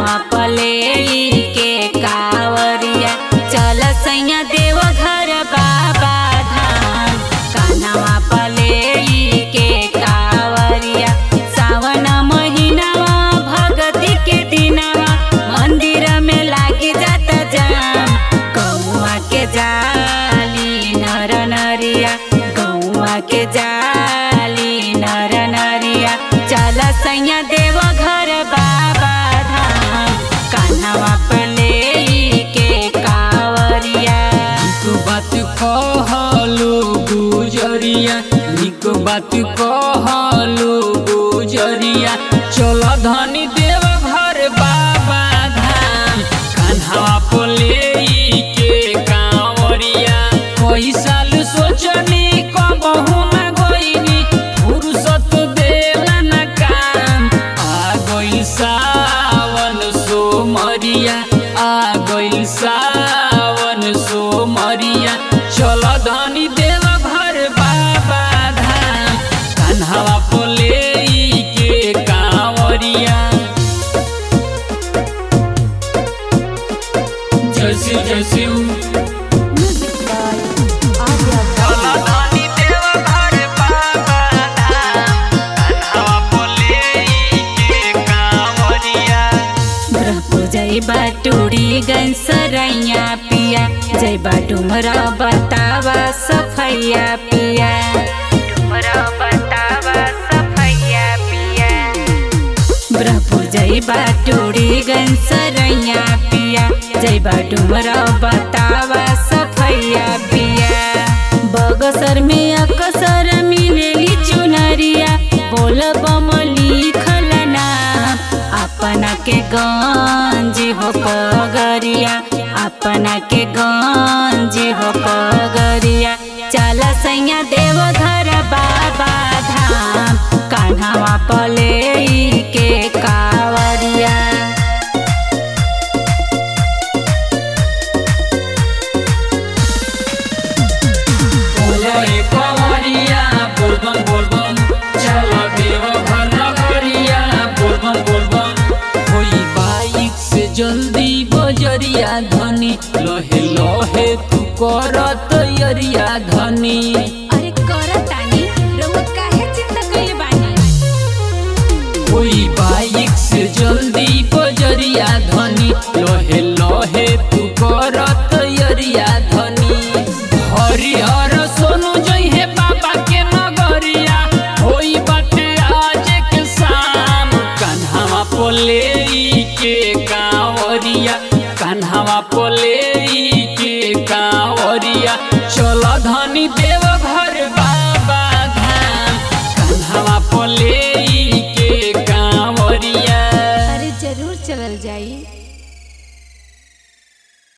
कान्हवा पले के कावरिया चल सैया देव घर बाबा धाम कान्हवा पले के कावरिया सावन महीनावा भगती के दिनावा मंदिर में लागी जाता जाम गौआ के जाली नर नरिया गौआ के जाली नर नरिया चल सैया देव घर बाबा धाम कान्हवा पले के कावरिया निक बात कहलो गुजरिया निक बात कहलो गुजरिया चल धनी देव घर बाबा धाम कान्हा पोले के कांवरिया कोई साल सोचनी कबहू न गईनी फुर्सत देला न काम आ गइल सावन सोमरिया आ गइल सावन सोमरिया चल धनी देव घर बाबा धाम कान्हावा पोले के कांवरिया जैसी जैसी ब्रह्मपुर जय बाटूरी गंसरैया पिया जय बाटुमरा बतावा सफैया पिया डुमरा बतावा सफैया पिया ब्रह्मपुर जय बाटूरी गंसरैया पिया जय बाटुमरा बतावा सफैया पिया बगसर में अकसर मिलेली चुनरिया बोल बम लिखल नाम अपना के गंज हो पगरिया अपना के गंज हो पगरिया चल सैया देव घर बाबा धाम कान्हावा पले के कावरिया बोले कंवरिया बोलबम बोलबम चल देव घर नगरिया बोलबम बोलबम कोई बाइक से जल्दी बजरिया धनी लहे लहे तू कर तैयारिया धनी अरे करतानी रउआ काहे चिंता कइले बानी कोई बाइक से जल्दी बजरिया धनी लहे लहे तू कर तैयारिया धनी हरिहर सोनू जइहे बाबा के नगरिया होई बाटे आज के शाम कान्हावा पोले के कांवरिया कान्हावा पोले के कांवरिया चल धनी देव